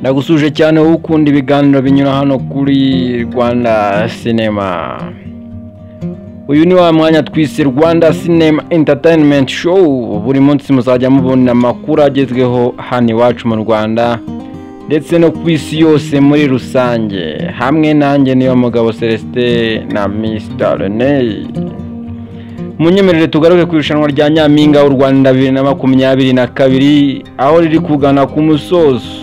ndagusuje cyane wowe ukunda ibiganiro binyura hano kuri rwanda sinema uyu ni wa mwanya twise rwanda sinema enterinimenti showu buri munsi muzajya mubona amakuru agezweho hano iwacu mu rwanda ndetse no ku isi yose muri rusange hamwe nanjye niyo mugabo celestin na misita reneyi munyemerere tugaruke ku irushanwa rya nyampinga w'u rwanda bibiri na makumyabiri na kabiri aho riri kugana ku musozo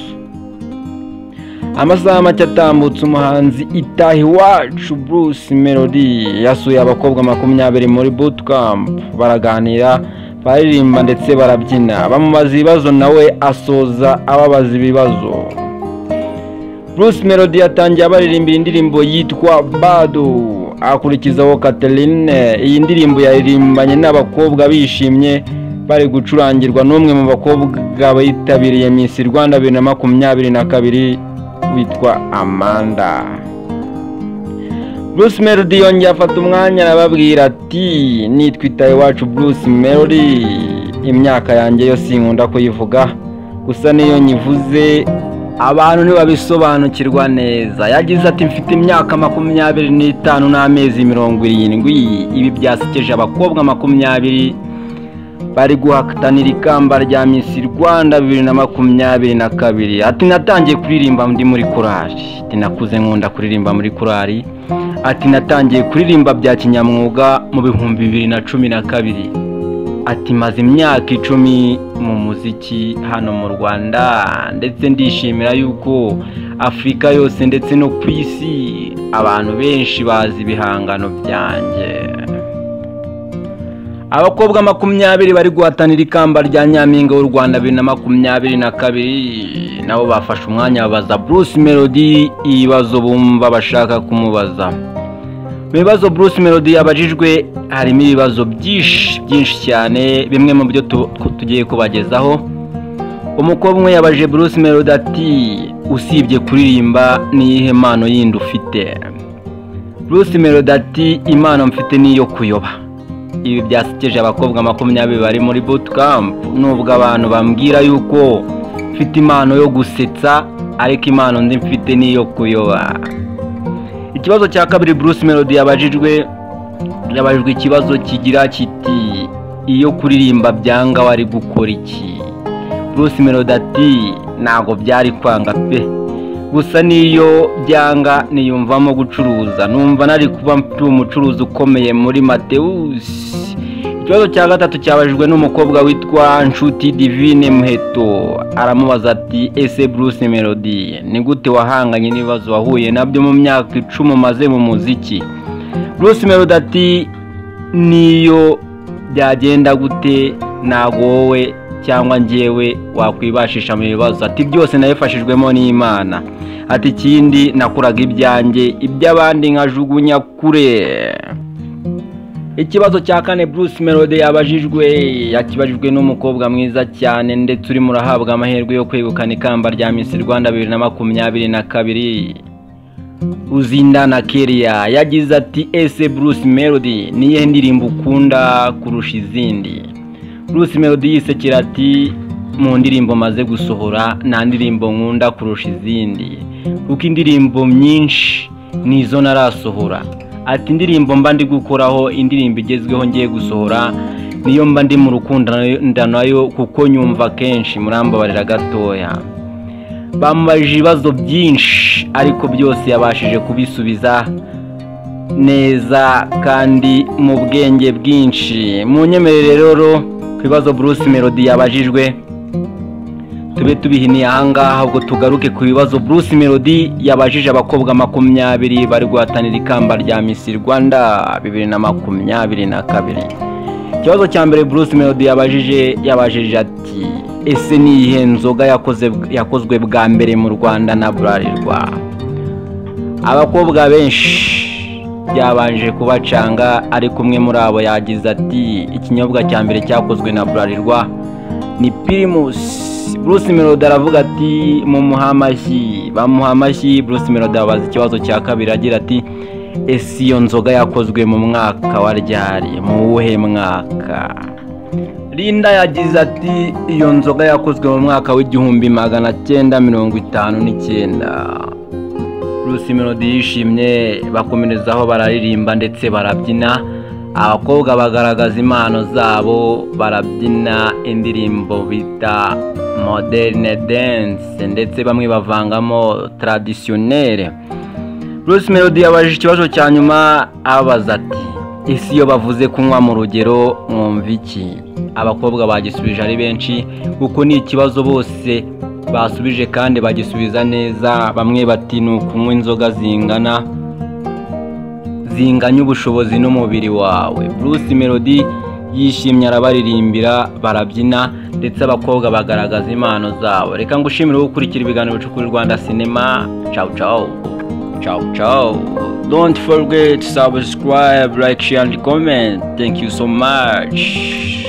amasaha make atambutse umuhanzi itaha iwacu bruce melody yasuye abakobwa makumyabiri muri bootcamp baraganira baririmba ndetse barabyina bamubaza ibibazo nawe asoza ababaza ibibazo bruce melody yatangiye abaririmbira indirimbo yitwa bado akurikizaho Catherine iyi ndirimbo yaririmbanye n'abakobwa bishimye bari gucurangirwa n'umwe mu bakobwa bitabiriye Miss Rwanda bibiri na makumyabiri na kabiri witwa amanda bruce melody yongeye afata umwanya arababwira ati nitwitaye iwacu bruce melody imyaka yanjye yo sinkunda kuyivuga gusa niyo nyivuze abantu ntibabisobanukirwa neza yagize ati mfite imyaka makumyabiri n'itanu n'amezi mirongo irindwi ibi byasekeje abakobwa makumyabiri bari guhatanira ikamba rya misi rwanda bibiri na makumyabiri na kabiri ati natangiye kuririmba ndi muri korari ati nakuze nkunda kuririmba muri korari ati natangiye kuririmba bya kinyamwuga mu bihumbi bibiri na cumi na kabiri ati maze imyaka icumi mu muziki hano mu rwanda ndetse ndishimira yuko afurika yose ndetse no ku isi abantu benshi bazi ibihangano byanjye abakobwa makumyabiri bari guhatanira ikamba rya nyampinga w'u rwanda bibiri na makumyabiri na kabiri nabo bafashe umwanya babaza bruce melody ibibazo bumva bashaka kumubaza mu bibazo bruce melody yabajijwe harimo ibibazo byinshi byinshi cyane bimwe mu byo tugiye kubagezaho umukobwa umwe yabajije bruce melody ati usibye kuririmba n'iyihe mpano yindi ufite bruce melody ati impano mfite n'iyo kuyoba ibi byasekeje abakobwa makumyabiri bari muri bootcamp nubwo abantu bambwira yuko mfite impano yo gusetsa ariko impano ndi mfite niyo kuyoba ikibazo cya kabiri bruce melody yabajijwe yabajijwe ikibazo kigira kiti iyo kuririmba byanga wari gukora iki bruce melody ati ntabwo byari kwanga pe gusa niyo byanga niyumvamo gucuruza numva nari kuba mfite umucuruzi ukomeye muri matewusi ikibazo cya gatatu cyabajijwe n'umukobwa witwa nshuti divine muheto aramubaza ati ese bruce melody ni gute wahanganye n'ibibazo wahuye nabyo mu myaka icumi umaze mu muziki bruce melody ati niyo byagenda gute ntabwo wowe cyangwa njyewe wakwibashisha mu bibazo ati byose nabifashijwemo n'imana ati ikindi nakuraga ibyanjye iby'abandi nkajugunya kure ikibazo cya kane bruce melody yabajijwe yakibajijwe n'umukobwa mwiza cyane ndetse urimo urahabwa amahirwe yo kwegukana ikamba rya misi rwanda bibiri na makumyabiri na kabiri uzindana keriya yagize ati ese bruce melody niyo ndirimbo ukunda kurusha izindi bruce melody yisekera ati mu ndirimbo maze gusohora nta ndirimbo nkunda kurusha izindi kuko indirimbo nyinshi nizo narasohora ati indirimbo mba ndi gukoraho indirimbo igezweho ngiye gusohora niyo mba ndi mu rukundo nayo kuko nyumva kenshi murambabarira gatoya bamubajije ibibazo byinshi ariko byose yabashije kubisubiza neza kandi mu bwenge bwinshi mu nyemerere rero ku bibazo bruce melody yabajijwe tube tubihiniye ahangaha ubwo tugaruke ku bibazo bruce melody yabajije abakobwa makumyabiri bari guhatanira ikamba rya misi rwanda bibiri na makumyabiri na kabiri ikibazo cya mbere bruce melody yabajije yabajije ati ese ni iyihe nzoga yakozwe bwa mbere mu rwanda na burarirwa abakobwa benshi byabanje kubacanga ariko umwe muri abo yagize ati ikinyobwa cya mbere cyakozwe na burarirwa ni pirimusi bruce melody aravuga ati mumuha amashyi bamuha amashyi bruce melody abaza ikibazo cya kabiri agira ati ese iyo nzoga yakozwe mu mwaka wa ryari mu wuhe mwaka Linda yagize ati iyo nzoga yakozwe mu mwaka w'igihumbi magana cyenda mirongo itanu n'icyenda Bruce Melody yishimye bakomerezaho bararirimba ndetse barabyina abakobwa bagaragaza impano zabo barabyina indirimbo bita moderne dance ndetse bamwe bavangamo traditionnelle Bruce Melody yabajije ikibazo cya nyuma abaza ati ese iyo bavuze kunywa mu rugero mwumva iki abakobwa bagisubije ari benshi kuko ni ikibazo bose basubije kandi bagisubiza neza bamwe bati ni ukunywa inzoga zingana zinganya ubushobozi n'umubiri wawe Bruce Melody yishimye arabaririmbira barabyina ndetse abakobwa bagaragaza impano zabo reka ngushimire gukurikira ibiganiro bicukura Rwanda sinema ciao ciao Ciao, ciao. Don't forget subscribe, like, share, and comment. Thank you so much.